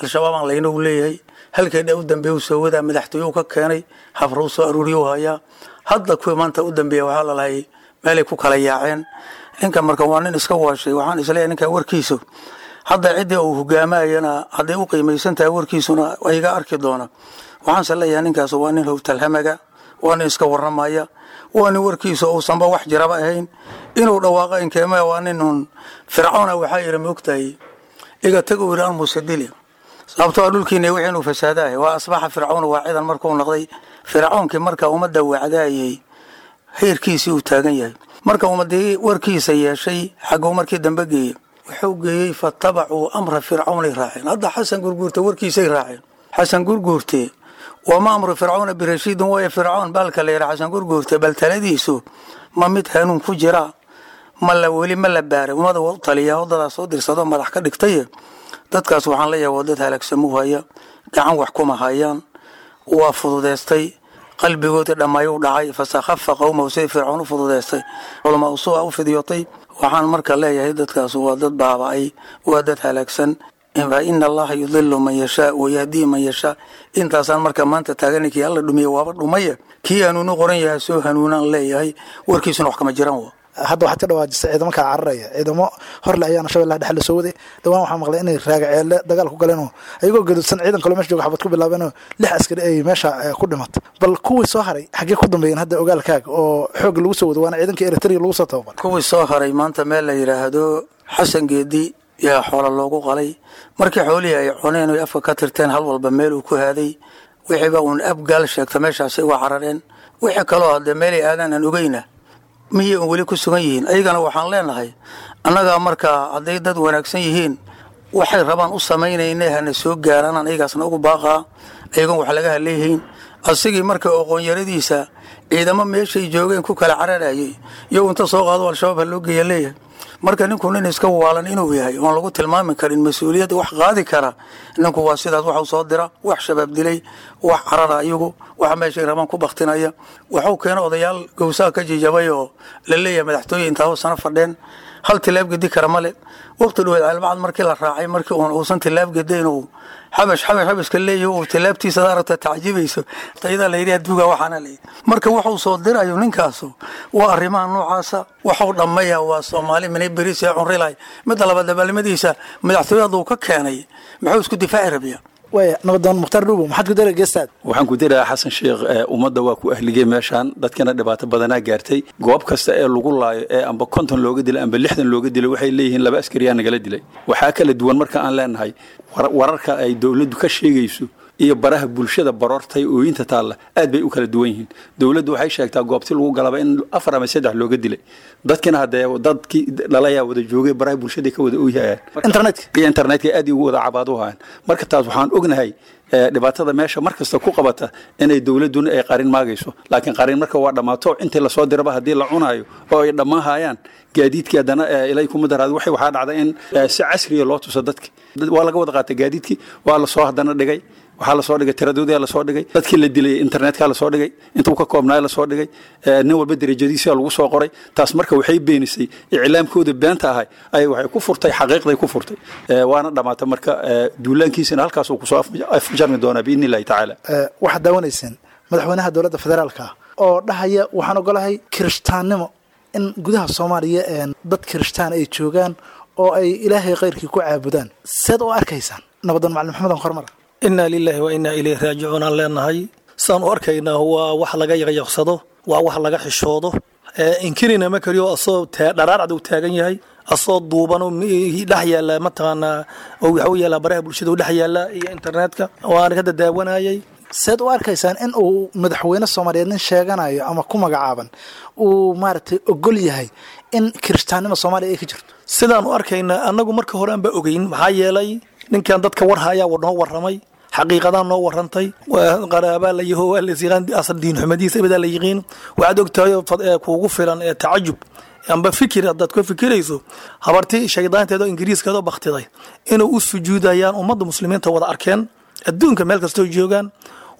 Speaker 9: al-shabaabaan layna u leeyahay halkeedha u dambeeya u soo wadaa madaxtooye u ka keenay habra u soo aruuriya u hayaa hadda kuwii maanta u dambeeya waxaa lalahay meelay ku kala yaaceen ninka marka waa nin iska waashay waxaan isleeyahay ninka warkiisu hadda ciddii uu hogaamayana hadday u qiimaysan tahay warkiisuna iga arki doona waxaanse leeyahay ninkaas waa nin howtalhamaga waa nin iska warramaya waa nin warkiisa uusanba wax jiraba ahayn inuu dhawaaqa inkeeme waa nin un fircoona waxaa yidhi maogtahay iga tagu yidhi an musadili sababtoo dhulkiina wixii inuu fasaadahay waa asbaxa fircoon waa ciidan markuu noqday fircoonkii marka ummadda wacdaayay heerkiisii uu taagan yahay marka ummadii warkiisa yeeshay xagguu markii dambe geeyey wuxuu geeyey fatabacuu amra fircawnay raaceen hadda xasan gurguurte warkiisay raaceen xasan gurguurte wama amru fircawna birashiidin waaya fircoon baalka la yidha xasan gurguurte bal taladiisu ma mid hanuun ku jira ma la weli ma la baaray ummada waa u taliya waddadaas soo dirsado madax ka dhigtaye dadkaas waxaan leeyahay waa dad halaagsamuu haya gacan wax kuma hayaan waa fududeystay qalbigoodii dhammaayuu dhacay fasakhafa qowmahu siday fircoon u fududeystay culamaa usua u fidyotay waxaan marka leeyahay dadkaas waa dad baaba'ay waa dad halaagsan fa ina allaha yudilu man yashaa wayahdii man yashaa intaasaan marka maanta taagana kii alla dhumiye waaba dhumaya kii hanuunu qoran yahay soo hanuunaan leeyahay warkiisuna wax kama jiraan wa
Speaker 8: hadda waxaad ka dhawaajisay ciidamo kaa cararaya ciidamo horle ayaana shabeellaha dhexe lasoo waday dhawaan waxaa maqlay inay raagaceelle dagaal ku galeenoo ayagoo gaduudsan ciidan kaloo mesha jooga xabad ku bilaabeenoo lix askari ay meesha ku dhimatay bal kuwii soo haray xaggee ku dambeeyeen hadda ogaalkaaga oo xoogga lagu soo wado waana ciidanka eritrea lagu soo tababar
Speaker 9: kuwii soo haray maanta meel la yidhaahdo xasan geedi yaa xoola loogu qalay markii xoolihii ay cuneen oy afka ka tirteen hal walba meel uu ku haaday wixiiba uun abgaal sheegta meeshaasay uga carareen wixii kaloo haddee meelay aadaan aan ogeyna miyay un weli ku sugan yihiin ayagana waxaan leenahay annagaa markaa hadday dad wanaagsan yihiin waxay rabaan u samaynayne hana soo gaaraanaan ayagaasna ugu baaqaa ayagoon wax laga haleehayn asigii marka oqoonyaradiisa ciidamo meeshay joogeen ku kala cararayay iyo inta soo qaado al-shabaab ha loo geeya leeyahay marka ninku nin iska waalan inuu yahay oon lagu tilmaami karin mas-uuliyadda wax qaadi kara ninku waa sidaas waxu soo dira wax shabaab dilay wax carara iyagu wax meeshay rabaan ku baktinaya waxuu keena odayaal gowsaha ka jijabay oo la leeyahay madaxtooye intaa hoosana fadheen hal tilaab gedi kara male waqti dhaweed caalbacad markii la raacay markii uun uusan tilaab gedayn uu xabash xabash xabashka leeyahy uu tilaabtiisa aragta tacjibayso tayada la yidhi adduuga waxaana la yidhi marka wuxuu soo dirayo ninkaasu waa arrimaha noocaasa waxuu dhammaya waa soomaali minay beris ee cunrilahay midda labaad dabaalnimadiisa madaxtooye hadduu ka keenay muxuu isku difaaci rabiya
Speaker 8: waaya nabadoon mukhtaar dhuubo maxaad ku dara geestaad
Speaker 10: waxaan ku dirayaa xasan sheekh ummadda waa ku ahligay meeshaan dadkana dhibaato badanaa gaartay goob kasta ee lagu laayo ee amba konton looga dilay amba lixdan looga dilay waxay leeyihiin laba askariyaa nagala dilay waxaa kala duwan marka aan leenahay wararka ay dowladdu ka sheegayso iyo baraha bulshada baroortay ooyinta taalla aad bay u kala duwan yihiin dowladdu waxay sheegtaa goobti lagu galaba in afar ama saddex looga dilay dadkina haddee dadkii dhalayaa wada joogay baraha bulshada ka wada ooyahayaan
Speaker 8: internetka
Speaker 10: iyo internetka aad ugu wada cabaad u hayaan marka taas waxaan ognahay dhibaatada meesha mar kasta ku qabata inay dowladduna ay qarin maagayso laakiin qarin marka waa dhammaato intii lasoo diraba haddii la cunaayo oo ay dhammaan hayaan gaadiidkii haddana ilay kuma daraad waxay waxaa dhacda in si casriya loo tuso dadki waa laga wada qaatay gaadiidkii waa lasoo haddana dhigay waxaa lasoo dhigay tiradoodii lasoo dhigay dadkii la dilay internetka lasoo dhigay intuu ka koobnaay lasoo dhigay nin walba derajadiisa lagu soo qoray taas marka waxay beenisay iclaamkooda beenta ahay ay waxay ku furtay xaqiiqday ku furtay waana dhamaata marka duulaankiisana halkaasuu kusoo afjarmi doonaa biidni illahi tacaala
Speaker 8: waxaad daawanayseen madaxweynaha dowladda federaalka oo dhahaya waxaan ogolahay kirishtaannimo in gudaha soomaaliya dad kirishtaan ay joogaan oo ay ilaahay khayrkii ku caabudaan seed u arkaysaan nabadoon macalin maxamed hormar
Speaker 9: inaa lilaahi wa inaa ilayhi raajicuun aan leenahay saan u arkaynaa waa wax laga yaqyaqsado waa wax laga xishoodo inkirina ma kariyo asoo dharaarcad uu taagan yahay asoo duuban dhex yaala mataqaanaa waxuu yaala baraha bulshada u dhex yaala iyo internetka waana ka dadaawanayay
Speaker 8: seed u arkaysaan in uu madaxweyne soomaaliyeed nin sheeganayo ama ku magacaaban uu maaragtay ogol yahay in kirishtaannima soomaaliya ay ka jirto
Speaker 9: sidaan u arkaynaa annagu marka hore aanba ogeyn maxaa yeelay ninkan dadka warhayaa noo warramay xaqiiqadaa noo warantay qaraabaa la yaho waa layaqaan asal diinxumadiisa ibadaa la yiqiin waxaad ogtahay kuugu filan ee tacajub amba fikir haddaad ka fikirayso habartii shaydaanteeda oo ingiriiskeeda oo baktiday inay u sujuudayaan ummadda muslimiinta wada arkeen adduunka meel kastoo joogaan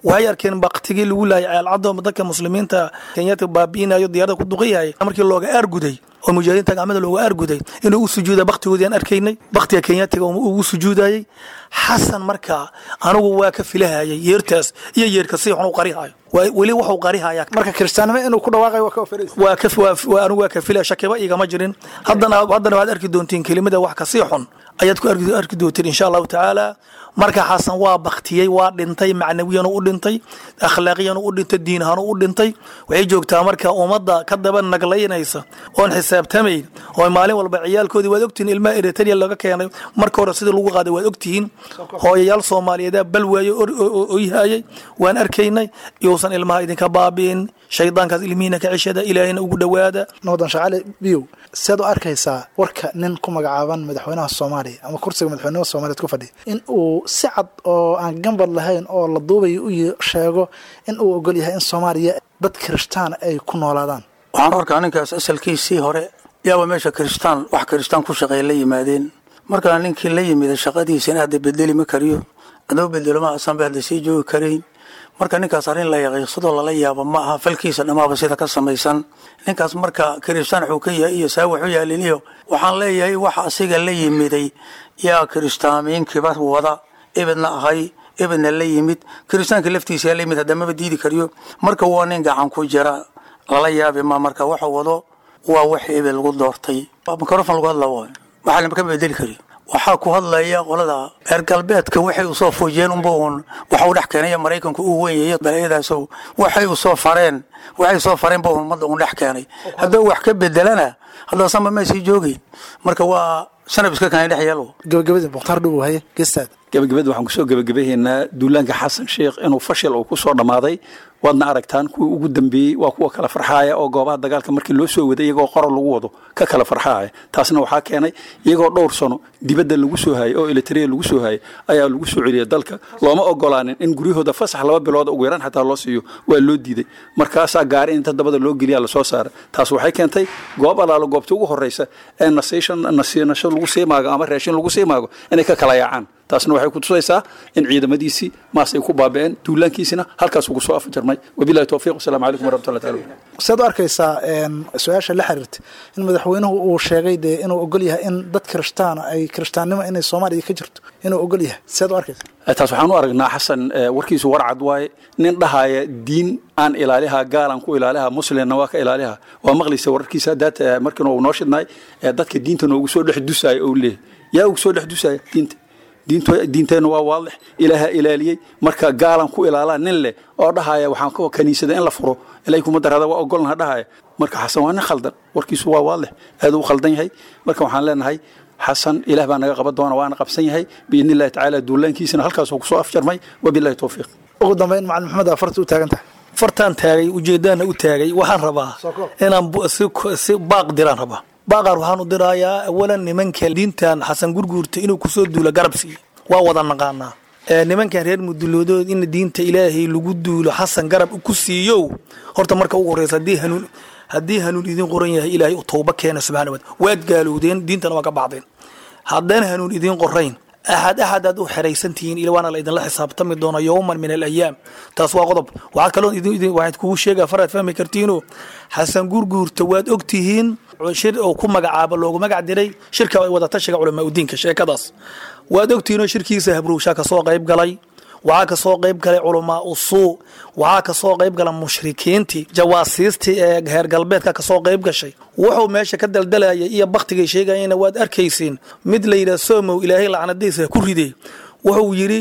Speaker 9: waxay arkeen baktigii lagu laayay ceelcado dadka muslimiinta kenyaadka baabi'inayo diyaarada ku duqiyayay markii looga aarguday oo mujaahidiinta gacmada looga aarguday inuu u sujuuda baktigoodii aan arkaynay baktiga kenyaatiga ugu sujuudayay xasan markaa anigu waa ka filahayay yeertaas iyo yeerka si xun u qarihayo weli wuxuu qarihayaa
Speaker 8: marka kiristaannimo inuu ku dhawaaqayo waa ka oferaysa
Speaker 9: waa ka waa anigu waa ka filaya shakiba igama jirin haddana haddana waxaad arki doontiin kelimada wax kasii xun ayaad ku arki arki doontiin insha allahu tacaala marka xasan waa baktiyey waa dhintay macnawiyan u dhintay akhlaaqiyan u dhintay diin ahaan u dhintay waxay joogtaa marka ummadda ka daba naglaynaysa oon xisaabtamayn oo maalin walba ciyaalkoodii waad ogtihiin ilmaha eritrea laga keenay marka hore sidii lagu qaaday waad ogtihiin hooyayaal soomaaliyeedaa bal waaye oyhayay waan arkaynay yousan ilmaha idinka baabi'in shaydaankaas ilmihiina ka ceshada ilaahayna ugu dhowaada
Speaker 8: nabadan shaqaale biyow sead u arkaysaa warka nin ku magacaaban madaxweynaha soomaaliya ama kursiga madaxweynimada soomaaliyeed ku fadhiya in uu si cad oo aan gambad lahayn oo la duubayo u sheego in uu ogol yahay in soomaaliya dad kirishtaan ay ku noolaadaan
Speaker 11: waxaan arkaa ninkaas asalkiisii hore yaaba meesha kiristaan wax kiristaan ku shaqeeya la yimaadeen markaa ninkii la yimida shaqadiisina hadda bedeli ma kariyo adoo bedelo ma asanba hadda sii joogi karayn marka ninkaas arrin la yaqiiqsadoo lala yaabo ma aha falkiisa dhammaaba sida ka samaysan ninkaas marka kiristaan wuxuu ka yahay iyo saa wuxuu yaaliniyo waxaan leeyahay waxa asiga la yimiday yaa kiristaamiinkiiba wada ibidna ahay ibidna la yimid kiristaanka laftiisa yaa la yimid haddamaba diidi kariyo marka waa nin gacan ku jira lala yaabi ma marka waxa wado waa wax ibid lagu doortay mikrofon lagu hadla waay waxaa lama ka bedeli kariyo waxaa ku hadlaya qolada reer galbeedka waxay usoo fuujiyeen unba uun waxa u dhex keenaya maraykanku uu weynyayo balayadaaso waxay usoo fareen waxay soo fareen ba ummadda uun dhex keenay hadduu wax ka bedelana haddaasanba ma sii joogeyn marka waa sanab iska keenay dhex yeelo
Speaker 8: gabagabadii mukhtaar dhubow haye geestaada
Speaker 10: gabagabada waxaan kusoo gabagabahaynaa duulaanka xasan sheekh inuu fashil uu ku soo dhammaaday waadna aragtaan kuwii ugu dambeeyey waa kuwa kala farxaaya oo goobaha dagaalka markii loo soo waday iyagoo qora lagu wado ka kala farxaaya taasna waxaa keenay iyagoo dhowr sano dibadda lagu soo hayay oo elitariya lagu soo hayay ayaa lagu soo celiyay dalka looma ogolaanin in guryahooda fasax laba bilood ugu yaraan xataa loo siiyo waa loo diiday markaasaa gaari inta dabada loo geliya lasoo saaray taas waxay keentay goob alaalo goobta ugu horeysa ee nasiinasho lagu sii maago ama raashin lagu sii maago inay ka kala yaacaan taasna waxay ku tusaysaa in ciidamadiisii maas ay ku baabi'een duulaankiisina halkaas ugu soo afjarmay wabilahi towfiiq wasalaamu calaykum waraxmatullahi taala
Speaker 8: sead u arkaysaa su-aasha la xiriirta in madaxweynuhu uu sheegay dee inuu ogol yahay in dad kirishtaana ay kirishtaannimo inay soomaaliya ka jirto inuu ogol yahay sead u arkaysaa
Speaker 10: taas waxaan u aragnaa xasan warkiisu warcad waaye nin dhahaya diin aan ilaaliha gaalan ku ilaaliha muslimna waa ka ilaaliha waa maqlaysa wararkiisa haddaad markiina uu noo shidnaay dadka diinta noogu soo dhex dusaya ou leeyahy yaa ugu soo dhex dusaya diinta diinteenna waa waadix ilaaha ilaaliyey marka gaalan ku ilaalaa nin leh oo dhahaya waxaan kaniisada in la furo ilaahay kuma darada waa ogolnaha dhahaya marka xasan waa nin khaldan warkiisu waa waadix aad u khaldan yahay marka waxaan leenahay xasan ilaah baa naga qaban doona waana qabsan yahay biidni illahi tacaala duulaankiisana halkaasuu kusoo afjarmay wabilahi towfiiq
Speaker 8: ugu dambeyn macalin maxamed aa farta u taagan tahay
Speaker 9: fartaan taagay ujeedaana u taagay waxaan rabaa inaan si baaq diraan rabaa baaqar waxaan u dirayaa awalan nimanka diintan xasan gurguurta inuu kusoo duulo garab siiyo waa wada naqaanaa nimankan reer muduloodood in diinta ilaahay lagu duulo xasan garab ku siiyo horta marka ugu horeysa haddii hanuun haddii hanuun idin qoran yahay ilaahay u towba keena subxana wa waad gaalowdeen diintana waa ka baxdeen haddaan hanuun idin qorayn axad axad aad u xeraysantihiin ila waana la idinla xisaabtami doona yowman min alayaam taas waa qodob waxaa kaloo waxaad kugu sheegaa faraad fahmi kartiinoo xasan gurguurta waad ogtihiin shir oo ku magacaabo loogu magac diray shirka wadatashiga culamaa udiinka sheekadaas waad ogtihiinoo shirkiisa habrowshaa kasoo qayb galay waxaa kasoo qayb galay culamaa usuu waxaa kasoo qayb gala mushrikiintii jawaasiistii ee heer galbeedka kasoo qayb gashay wuxuu meesha ka daldalayay iyo baktigay sheegayena waad arkaysiin mid la yidhaha somow ilaahay lacnadiisa ku riday wuxuu yidhi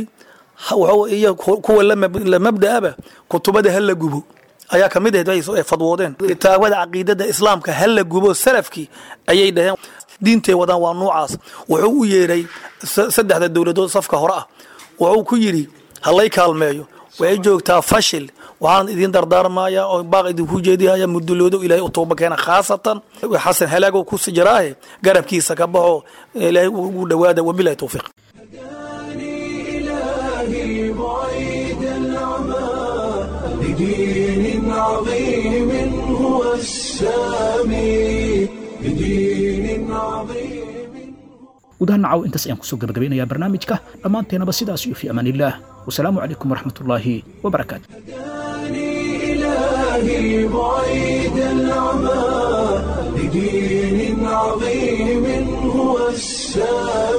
Speaker 9: iyo kuwa la mabda'aba kutubada ha la gubo ayaa ka mid ahayd ay fadwoodeen kitaabada caqiidada islaamka ha la gubo salafkii ayay dhaheen diintay wadaan waa nuucaas wuxuu u yeedhay saddexda dowladood safka hore ah wuxuu ku yidhi halay kaalmeeyo waxay joogtaa fashil waxaan idin dardaarmayaa oo baaq idinku jeedihaya muduloodo ilaahay u tooba keena khaasatan xasan halaago ku jiraahe garabkiisa ka baxo ilaahay ugu dhowaada wabilahi towfiiq
Speaker 1: إلهي بعيد العمى بدين عظيم هو السامي بدين عظيم
Speaker 2: gudaha nacaw intaas ayaan kusoo gabagabaynayaa barnaamijka dhammaanteenaba sidaas iyo fi amaan illaah wasalaamu calaykum waraxmatullaahi wabarakaatu
Speaker 1: إلهي بعيد العمى لدين عظيم هو السلام